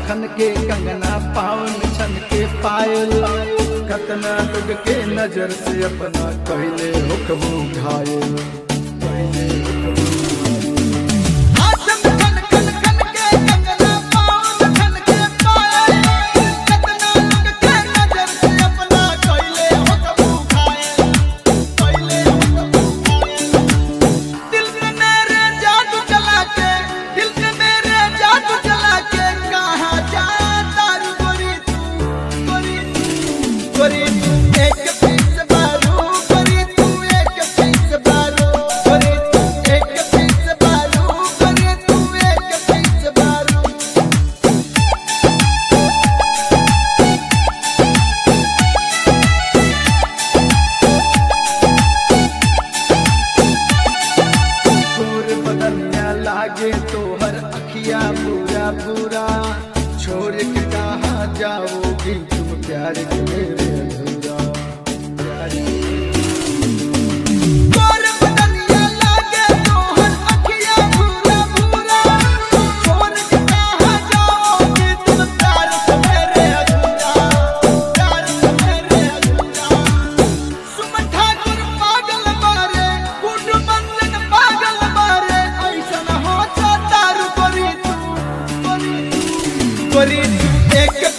खन के कंगना पावन छन के पायल कतना लोग के नजर से अपना कहले हुक्म घायल कहले हाथ में खन खन खन के कंगना पावन खन के पायल कितना लोग के नजर से अपना कइले हो कबू खाए कइले हो कबू खाए दिल में मेरे जादू चला के दिल में मेरे जादू चला के कहां जाता रू गोरी तू गोरी तू गोरी तू एक पीस बारू गोरी तू एक पीस बारू गोरी तू एक पीस बारू गोरी तू एक पीस बारू गोर बदनिया लागे तोहर अखिया पूरा पूरा छोड़ के कहा जाओगी तुम प्यार के मेरे अधूरा प्यार के गोर बदनिया लागे तोहर अखियां भूरा भूरा छोड़ के कहां जाओगी तुम प्यार से मेरे अधूरा प्यार से मेरे अधूरा सुमन ठाकुर पागल मारे कुट बंधन पागल मारे ऐसा न हो चाहता रू गोरी तू गोरी तू गोरी तू एक